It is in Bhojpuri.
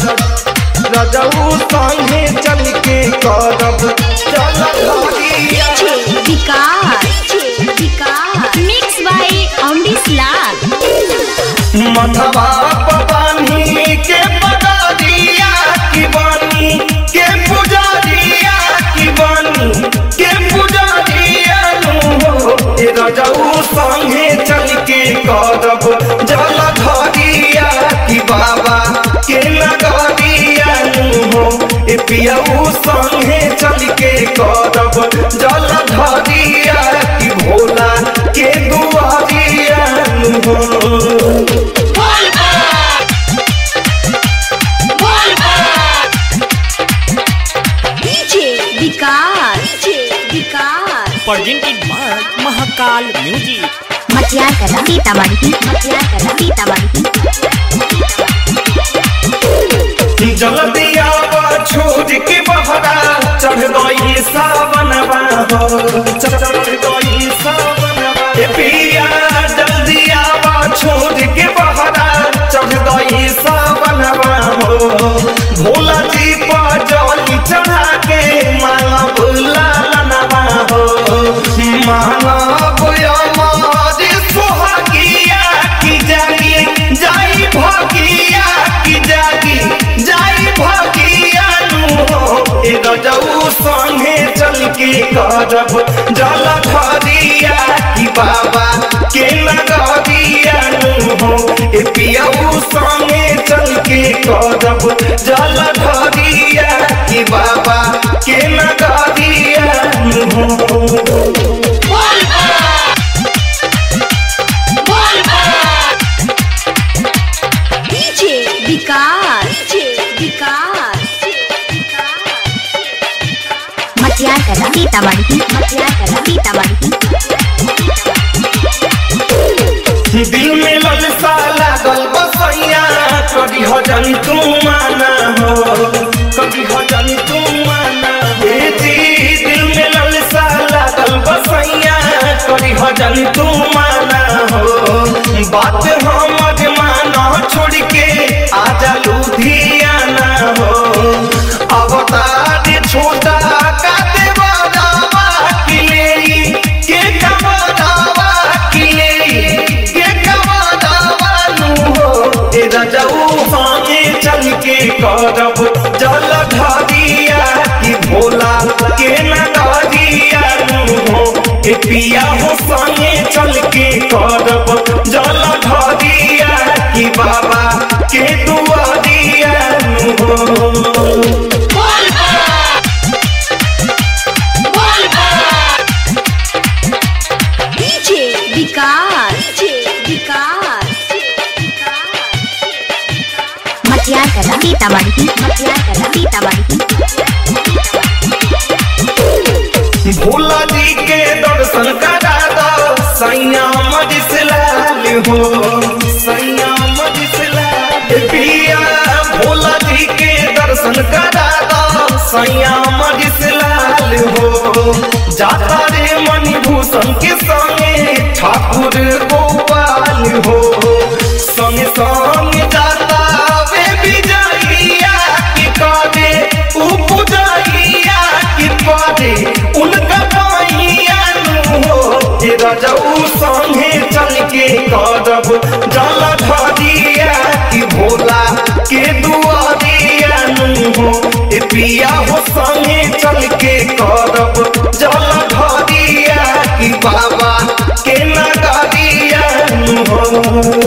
रजऊ संगे चल के करब जल ढरिया विकास विकास मिक्स बाय अमरीश लाल मथवा पवानी के पगारिया की बानी के पुजारिया की बानी के पुजारिया नु हो ए रजऊ संगे चल के करब जल धरिया की बाबा के नगरिया नु हो ए पियऊ संगे चल के करब जल धरिया की भोला के दुआरिया नु हो विकास विकास presented by Mahakal Music. मटियार कला सीतामढ़ी मटियार कला सीतामढ़ी जल्दिया छोड़ के बहरा चढ़ गई सावनवा हो चढ़ गई सावनवा ए पिया जल्दिया छोड़ के बहरा चढ़ गई सावनवा हो भोला जी पर जली चढ़ा के माला भूला लनवा हो माला बुया मारी सुहागिया की जागी जाई भागिया की जागी जाई भागिया नु हो ए गजऊ संगे चल के करब जल धरिया की बाबा के नगरिया नु हो ए पियऊ संगे चल के करब जल धरिया की बाबा के नगरिया नु हो विकास विकास मटियार कला सीतामढ़ी मटियार कला सीतामढ़ी दिल में ललसा लागल बसैया कभी हजन तू माना हो कभी हजन तू माना हे जी दिल में ललसा लागल बसैया कभी हजन तू माना हो बात हमर माना छोड़ के आजा लुधियाना हो अवतार छोटा का देवा किले के कमादावा किले के कमादावा नु हो ए रजऊ संगे चल के करब जल ढरिया की भोला के नगरिया नु हो ए पिया हो संगे चल के करब जल ढरिया की बाबा के दुआरिया नु हो विकास विकास मटियार कला सीतामढ़ी मटियार कला सीतामढ़ी भोला जी के दर्शन करा दो सैया मजिसलाल हो सैया मजिसलाल पिया भोला जी के दर्शन करा दो सैया मजिसलाल हो जाता रे मणिभूषण के संगे ठाकुर गोपाल हो संगे संगे जाता वे विजयिया की काजे उपजइया की पादे उनका पाइया नु हो ए रजऊ संगे चल के करब जल धरिया की भोला के दुआरिया नु हो ए पिया हो संगे चल के करब जल धरिया की बाबा के नगरिया नु हो